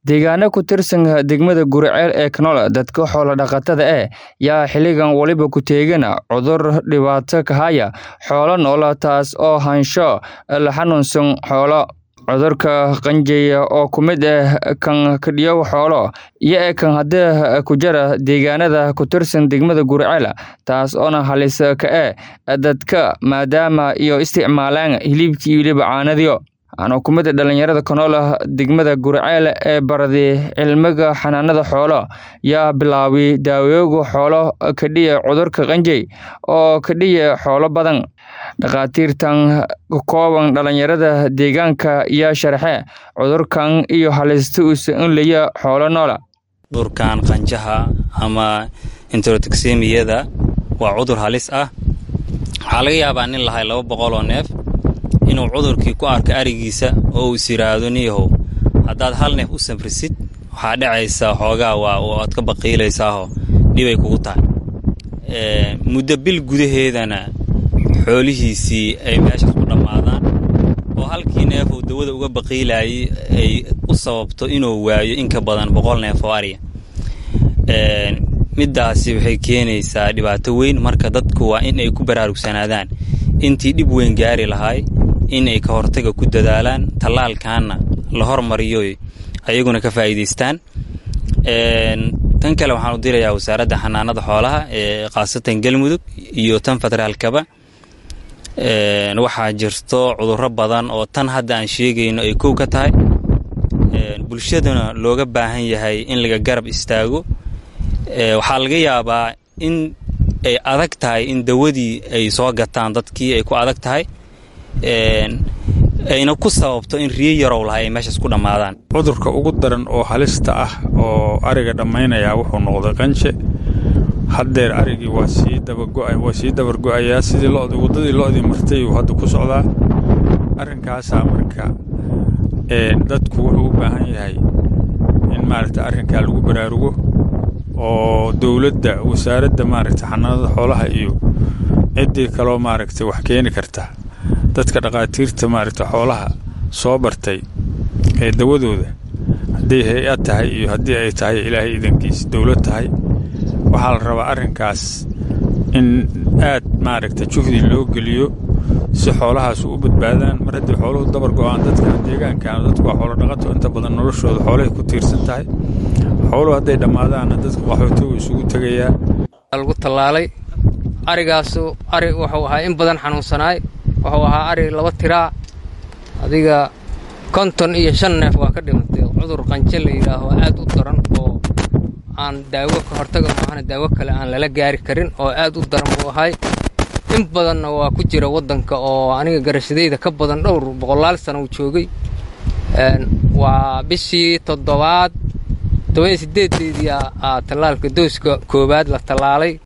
Deegaano ku tirsan degmada Guriceel ee Canola, dadka xoolo dhaqatada ah yaa xilligan waliba ku teegana cudur dhibaato ka haya xoolo nool taas oo haansho la xanuunsan xoolo. Cudurka qanjidha oo ku mid ah kan kadhiyo xoolo iyo kan hadda ku jira deegaanada ku tirsan degmada Guriceel taas oona halis ka ah dadka maadaama iyo isticmaalaan hilibkii iyo weliba caanadiyo. Anoo ku mid ah dhalinyarada Canola degmada Guriceel ee baradii cilmiga xanaanada xoolo yaa bilaabay daawooyinka xoolo kadhiya cudurka qanjidha oo kadhiya xoolo badan. Dhakhaatiirtan ka kooban dhalinyarada deegaanka yaa sharaxay cudurkan iyo halista uu u leeyahay xoolo nool. Cudurkan qanjaha ama enterotoxemia-da waa cudur halis ah. Waxaa laga yaabaa nin lahay laba boqol oo neef inuu cudurkii ku arko arigiisa oo uu is yiraahdo niyahow haddaad hal neef u samrisid waxaa dhacaysa xoogaa waa waad ka baqiilaysaahoo dhibay kugu tahay muddo bil gudaheedana xoolihiisii ay meeshaas ku dhammaadaan oo halkii neef uu dawada uga baqiilayay ay u sababto inuu waayo in ka badan boqol neef oo ariya middaasi waxay keenaysaa dhibaato weyn marka dadku waa in ay ku baraarugsanaadaan intii dhib weyn gaari lahay inay ka hortaga ku dadaalaan tallaalkaana la hormariyo ayaguna ka faa'iidaystaan tan kale waxaan u dirayaa wasaaradda xanaanada xoolaha ee khaasatan galmudug iyo tan federaalkaba waxaa jirto cudurro badan oo tan hadda aan sheegayno ay kow ka tahay bulshaduna looga baahan yahay in laga garab istaago waxaa laga yaabaa in ay adag tahay in dawadii ay soo gataan dadkii ay ku adag tahay ayna ku sababto in riyo yarow lahay ay meeshaas ku dhammaadaan cudurka ugu daran oo halista ah oo ariga dhammaynayaa wuxuu noqday qanje haddeer arigii waa sii dabago'awaa sii dabargo'ayaa sidii lod waddadii lo'dii martay uu hadda ku socdaa arrinkaasaa marka dadku wuxuu u baahan yahay in maaragta arrinkaa lagu baraarugo oo dowladda wasaaradda maaragta xanaanada xoolaha iyo ciddii kaloo maaragta wax keeni karta dadka dhakhaatiirta maaragta xoolaha soo bartay ee dawadooda hadday hay-ad tahay iyo haddii ay tahay ilaahay idankiis dowlad tahay waxaa la rabaa arrinkaas in aad maaragta juhdi loo geliyo si xoolahaas u badbaadaan mar haddii xooluhu dabar go'aan dadkan deegaankan dadku waa xoolo dhaqato inta badan noloshooda xoolahay ku tiirsan tahay xooluhu hadday dhammaadaanna dadka qaxootigu isugu tegayaa lagu tallaalay arigaasu ari wuxuu ahaa in badan xanuunsanaay wuxuu ahaa ari laba tiraa adiga konton iyo shan neef waa ka dhimatay cudur qanje la yidhaaho aad u daran oo aan daawo ka hortaga maahana daawo kale aan lala gaari karin oo aad u daran buu ahay in badanna waa ku jira waddanka oo aniga garashadayda ka badan dhowr boqolaal sana uu joogay waa bishii toddobaad toban iyo sideedeedii aa tallaalka dooska koowaad la tallaalay